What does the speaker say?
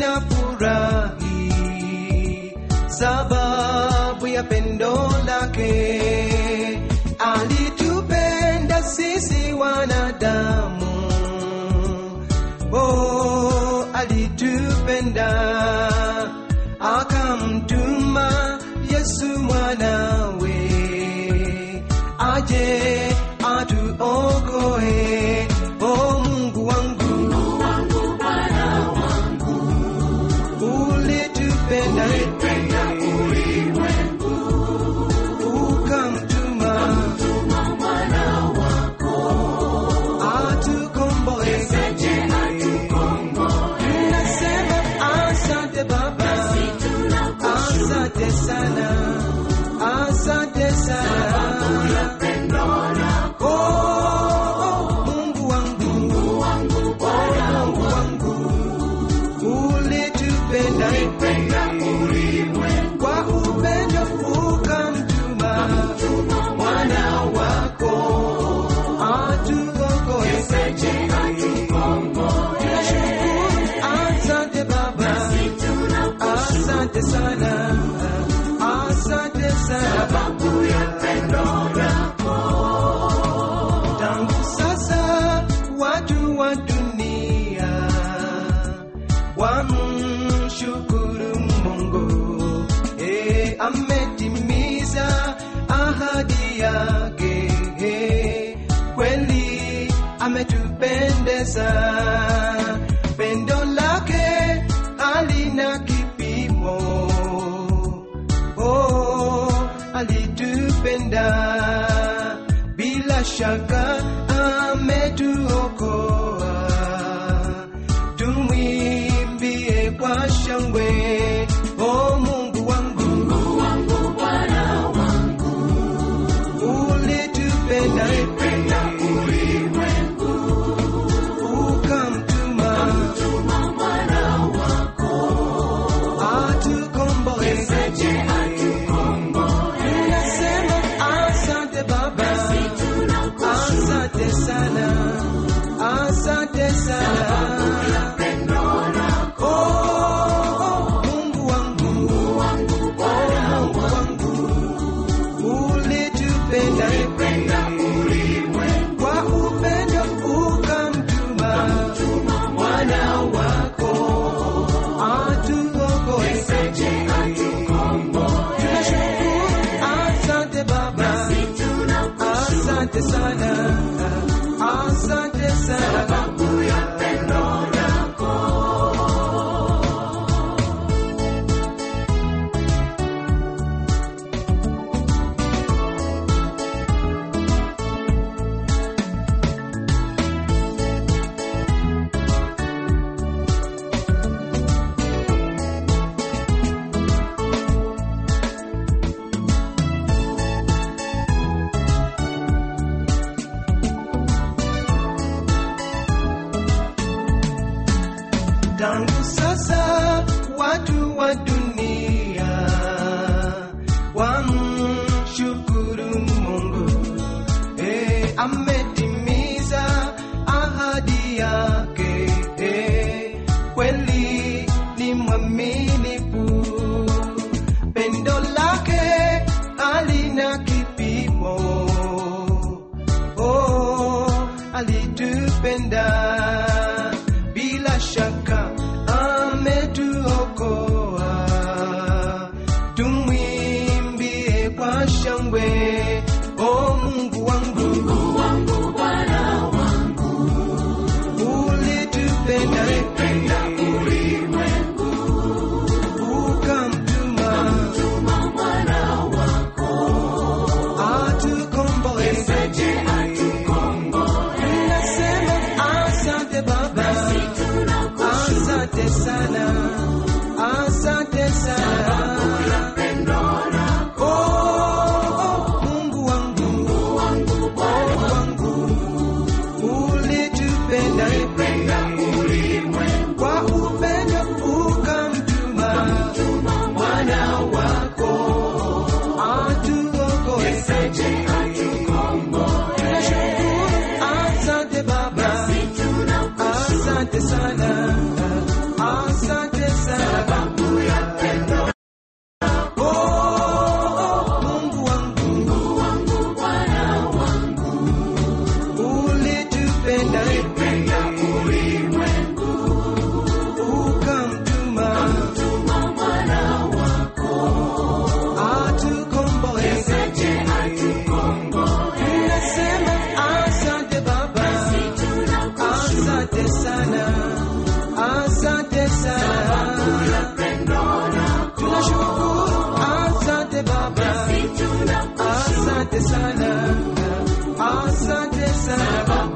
ninafurahi sababu ya pendo lake alitupenda sisi wanadamu oh, alitupenda akamtuma yesu mwanawe aje atuokoe o mungu wangu ulitupenda ukamtuma atukomboe tunasema asante baba asante sana asante sana Oh, oh, mungu wangu Oh, mungu wangu ulitupenda kwa upendo ukamtuma mwana wako atuokoe tunashukuru asante baba asante sana asante sana babu ya pendo tangu sasa watu wa dunia wamshukuru mungu e, ametimiza ahadi yake e, kweli ametupendeza pendo lake halina kipimo oh, alitupenda bila shaka ametuokoa tumwimbie kwa shangwe o mungu wangu ulitupenda ukamtuma atukomboe tunasema asante baba asante sana asante sana Oh, oh, mungu wangu Oh, mungu wangu ulitupenda kwa upendo ukamtuma mwana wako atuokoe tunashukuru asante baba asante sana asante sana babu ya pendo lako tangu sasa watu wa dunia wamshukuru mungu e, ametimiza ahadi yake e, kweli ni mwaminifu pendo lake halina kipimo oh, alitupenda bila shaka ametuokoa tumwimbie kwa shangwe o mungu wangu ulitupenda ukamtuma atukomboe tunasema asante baba asante sana asante sana Oh, oh, mungu wangu mungu wangu ulitupenda kwa upendo ukamtuma mwana wako atuokoe tunashukuru asante baba asante sana asante asante sana, asante sana Baba.